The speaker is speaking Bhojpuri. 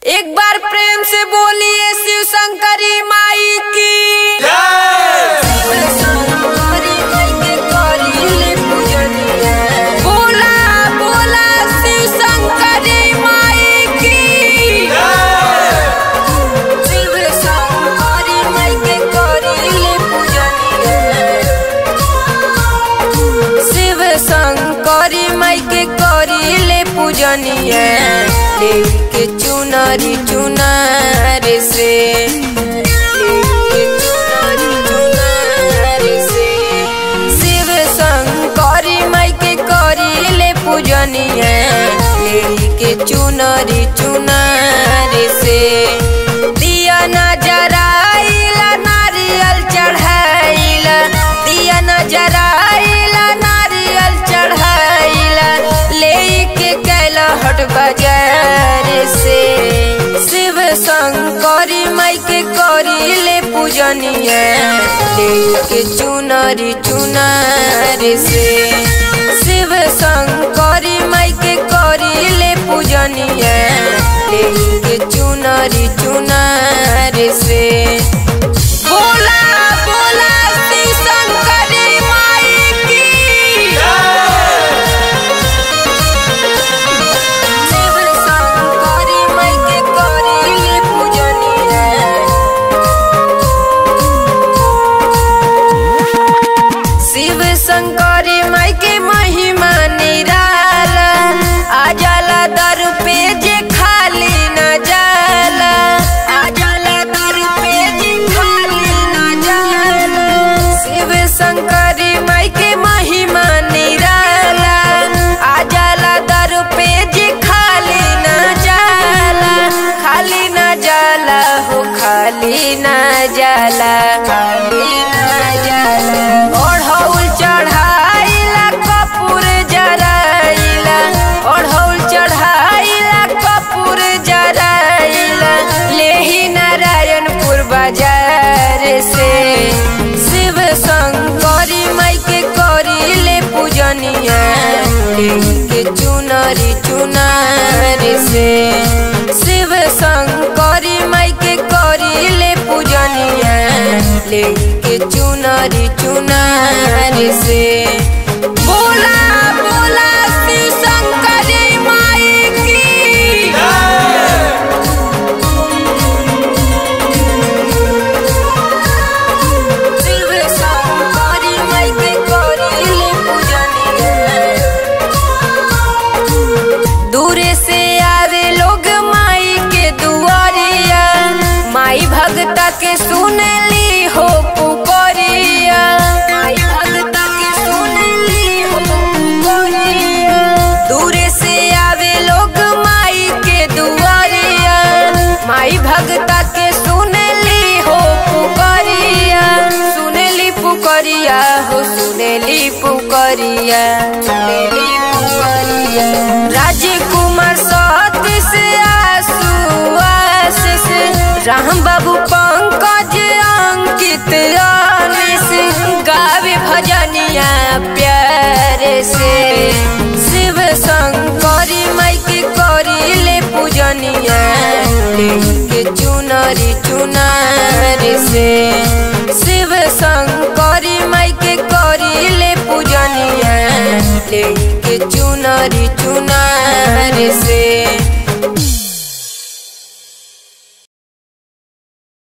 एक बार प्रेम से बोलिए शिव शंकरी माई की बोला बोला शिव शंकरी माई की शिव शंकरी माई के करिले शिव शंकरी माई के करिले पूजनीय लेके चुनरी चुनार से लेके चुनरी चुनार से शिव शंकरी माई के करिले पूजनीय लेके चुनरी चुनार से दिया नजराइला नारियल चढ़ाइला दिया नजराइला नारियल चढ़ाइला लेके कैला हट बाजार से शिव शंकरी माई के करिले पूजनीय लेके चुनरी चुनार से शिव शंकरी माई के करिले पूजनीय लेके चुनरी चुनार से बोला बोला शिव शंकरी माई की शिव शंकरी माई के करिले पूजनीय शिव शंकरी माई के महिमा निराला आ जाला दर पे जे खाली न जाला आ जाला दर पे जे खाली न जाला शिव शंकरी माई के महिमा निराला आ जाला दर पे जे खाली न जाला खाली न जाला हो खाली न जाला खाली न जाला ओढ़ौल चढ़ाइला कपूर जराइला ओढ़ौल चढ़ाइला कपूर जराइला लेही नारायणपुर बाजार से शिव शंकरी माई के करिले पूजनीय लेके चुनरी चुनार से शिव शंकरी माई के करिले पूजनीय लेके चुनरी चुनार से बोला बोला शिव शंकरी माई की शिव शंकरी माई के करिले पूजनीय दूरे से आवे लोग माई के दुआरिया माई भगता के सुनली हो पुकरिया माई भगता के सुनली हो पुकरिया दूरे से आवे लोग माई के दुआरिया माई भगता के सुनली हो पुकरिया सुनली पुकरिया हो सुनली पुकरिया सुनली पुकरिया राजकुमार सत से आसू आशीष राम बाबू पंकज अंकित अनिस गावे भजनिया प्यार से शिव शंकरी माई के करिले पूजनिया लेके चुनरी चुनार से शिव शंकरी माई के करिले पूजनिया लेके चुनरी चुनार से